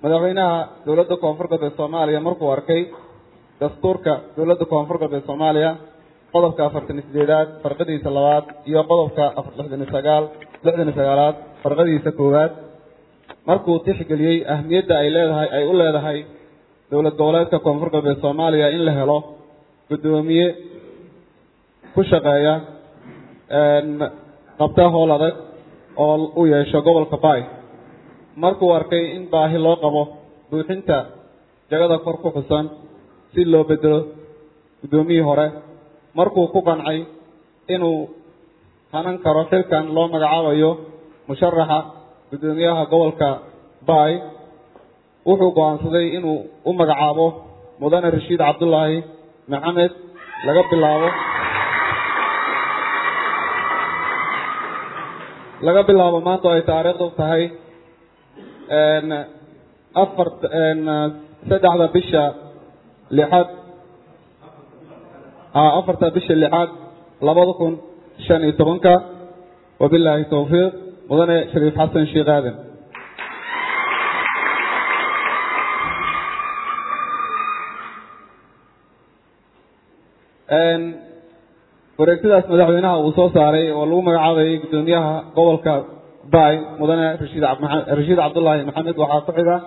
madaxweynaha dowladda koonfur galbeed soomaaliya markuu arkay dastuurka dowladda koonfur galbeed soomaaliya qodobka afartan iyo sideedaad farqadiisa labaad iyo qodobka lixdan iyo sagaal lixdan iyo sagaalaad farqadiisa koowaad markuu tixgeliyey ahmiyadda ay leedahay ay u leedahay dowlad goboleedka koonfur galbeed soomaaliya in la helo guddoomiye ku shaqeeya qabta howl adag oo u yeesho gobolka baay markuu arkay in baahi loo qabo buuxinta jagada kor ku xusan si loo bedelo guddoomiyii hore markuu ku qancay inuu hanan karo xilkan loo magacaabayo musharaxa guddoomiyaha gobolka baay wuxuu go-aansaday inuu u magacaabo mudane rashiid cabdullaahi maxamed laga bilaabo laga bilaabo maanta oo ay taariikhdu tahay afar saddexda bisha lixaad afarta bisha lixaad labada kun shan iyo tobanka wabilaahi towfiiq mudane shariif xasan sheekh aadan wareegtadaas madaxweynaha uu soo saaray oo lagu magacaabayay guddoomiyaha gobolka baay mudane rashiid rashiid cabdullaahi maxamed waxaa ku xiga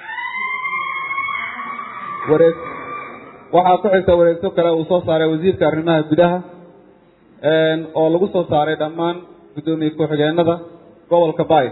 wareeg waxaa ku xigta wareegto kale uu soo saaray wasiirka arrimaha gudaha oo lagu soo saaray dhammaan guddoomiye ku-xigeenada gobolka baay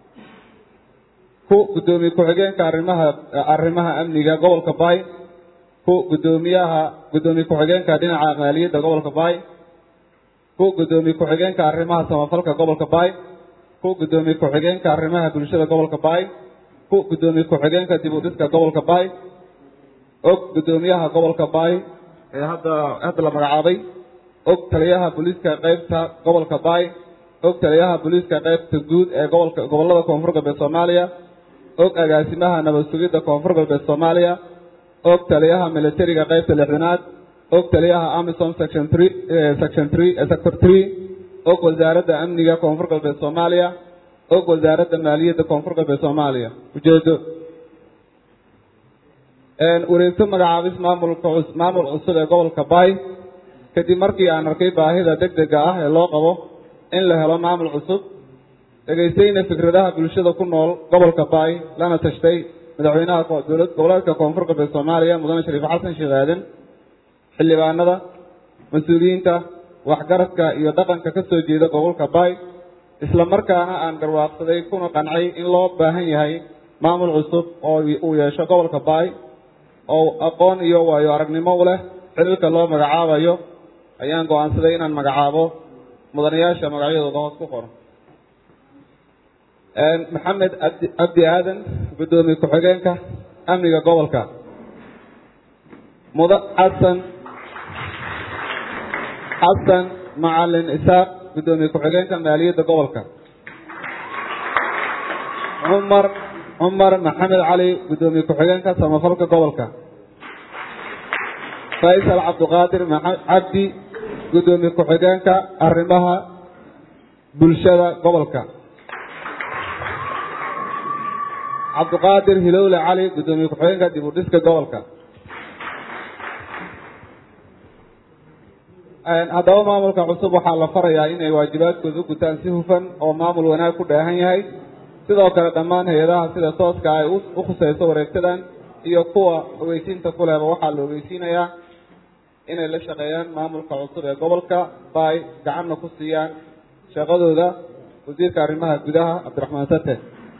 ku guddoomiye ku-xigeenka arrimaha arrimaha amniga gobolka baay ku guddoomiyaha guddoomiye ku-xigeenka dhinaca maaliyadda gobolka baay ku guddoomiye ku-xigeenka arrimaha samafalka gobolka baay ku guddoomiye ku-xigeenka arrimaha bulshada gobolka baay ku guddoomiye ku-xigeenka dib u dhiska gobolka baay og guddoomiyaha gobolka baay ee hadda hadda la magacaabay og taliyaha booliiska qeybta gobolka baay og taliyaha booliiska qeybta guud ee gobolka gobollada koonfur galbeed soomaaliya og agaasimaha nabad sugidda koonfur galbeed soomaaliya og taliyaha militariga qeybta lixdanaad og taliyaha amisom section three section three sector three og wasaaradda amniga koonfur galbeed soomaaliya og wasaaradda maaliyadda koonfur galbeed soomaaliya ujeedo wareegto magacaabis maamulka maamul cusub ee gobolka baay kadib markii aan arkay baahida deg dega ah ee loo qabo in la helo maamul cusub dhegaystayna fikradaha bulshada ku nool gobolka baay lana tashtay madaxweynaha dowlad goboleedka koonfur galbeed soomaaliya mudane shariif xasan sheekh aadan xildhibaanada mas-uuliyiinta waxgaradka iyo dhaqanka ka soo jeeda gobolka baay isla markaana aan garwaaqsaday kuna qancay in loo baahan yahay maamul cusub oo uu yeesho gobolka baay oo aqoon iyo waayo aragnimo u leh xililka loo magacaabayo ayaan go-aansaday inaan magacaabo mudanayaasha magacyadooda hoos ku qoran maxamed cabdi aadan guddoomiye ku-xigeenka amniga gobolka muda xasan xasan macalin isaaq guddoomiye ku-xigeenka maaliyadda gobolka cumar cumar maxamed cali guddoomiye ku-xigeenka samafalka gobolka faysal cabdiqaadir cabdi guddoomiye ku-xigeenka arrimaha bulshada gobolka cabdiqaadir hilowle cali guddoomiye ku-xigeenka dib u dhiska gobolka haddaba maamulka cusub waxaa la farayaa inay waajibaadkooda u gutaan si hufan oo maamul wanaag ku dheehan yahay sidoo kale dhammaan hay-adaha sida tooska ay u khusayso wareegtadan iyo kuwa ogeysiinta ku lehba waxaa la ogeysiinayaa inay la shaqeeyaan maamulka cusub ee gobolka baay gacanna ku siiyaan shaqadooda wasiirka arrimaha gudaha cabdiraxmaan sate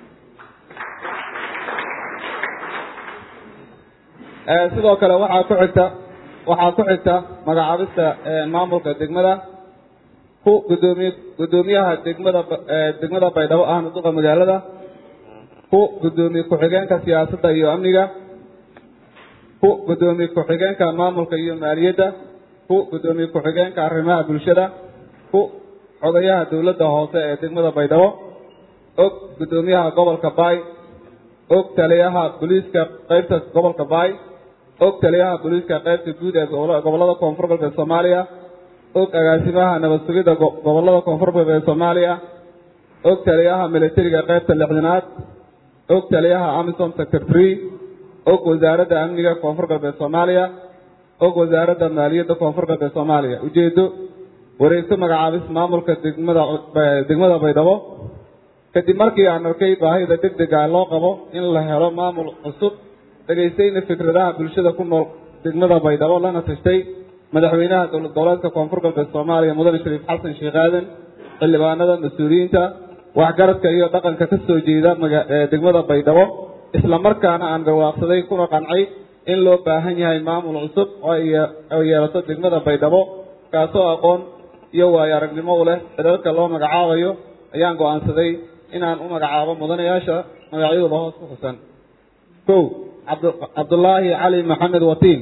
sidoo kale waxaa ku xigta waxaa ku xigta magacaabista maamulka degmada ku gudoomiye guddoomiyaha degmada degmada baydhabo ahna duqa magaalada ku guddoomiye ku-xigeenka siyaasadda iyo amniga ku guddoomiye ku-xigeenka maamulka iyo maaliyadda ku guddoomiye ku-xigeenka arrimaha bulshada ku xogayaha dowladda hoose ee degmada baydhabo og guddoomiyaha gobolka baay og taliyaha booliiska qeybta gobolka baay og taliyaha booliiska qeybta guud ee gobollada koonfur galbeed soomaaliya og agaasimaha nabad sugidda gobollada koonfur galbeed soomaaliya og taliyaha militariga qeybta lixdanaad og taliyaha amisom sector tree og wasaaradda amniga koonfur galbeed soomaaliya og wasaaradda maaliyadda koonfur galbeed soomaaliya ujeedo wareegto magacaabis maamulka degmada degmada baydhabo kadib markii aan arkay baahida deg dega loo qabo in la helo maamul cusub dhegaystayna fikradaha bulshada ku nool degmada baydhabo lana tashtay madaxweynaha dowlad goboleedka koonfur galbeed soomaaliya mudane shariif xasan sheekh aadan xildhibaanada mas-uuliyiinta waxgaradka iyo dhaqanka ka soo jeeda degmada baydhabo isla markaana aan garwaaqsaday kuna qancay in loo baahan yahay maamul cusub oo ay yeelato degmada baydhabo kaasoo aqoon iyo waayo aragnimo u leh cidalka loo magacaabayo ayaan go-aansaday inaan u magacaabo mudanayaasha magacyadooda hoos ku xusan kow cabdulaahi cali maxamed watiin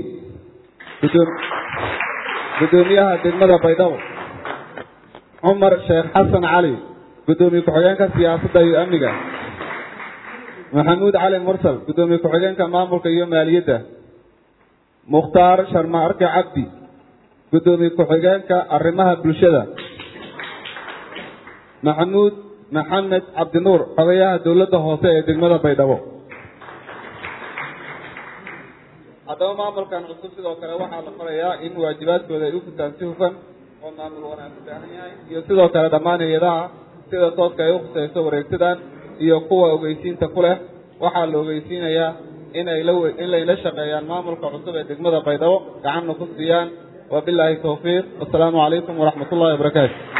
guddoomiyaha degmada baydhabo cumar sheekh xasan cali guddoomiye ku-xigeenka siyaasadda iyo amniga maxamuud cali mursal guddoomiye ku-xigeenka maamulka iyo maaliyadda mukhtaar sharma arke cabdi guddoomiye ku-xigeenka arrimaha bulshada maxamuud maxamed cabdinuur xogayaha dowladda hoose ee degmada baydhabo haddaba maamulkan cusub sidoo kale waxaa la farayaa in waajibaadkooda ay u gutaan si hufan oo maamul wanaag u baahan yahay iyo sidoo kale dhammaan hay-adaha sida tooska ay u khusayso wareegtadan iyo kuwa ogeysiinta ku leh waxaa la ogeysiinayaa in ay la in layla shaqeeyaan maamulka cusub ee degmada baydhabo gacanna ku siiyaan wabilaahi tawfiiq wasalaamu calaykum waraxmat ullahi wabarakaatu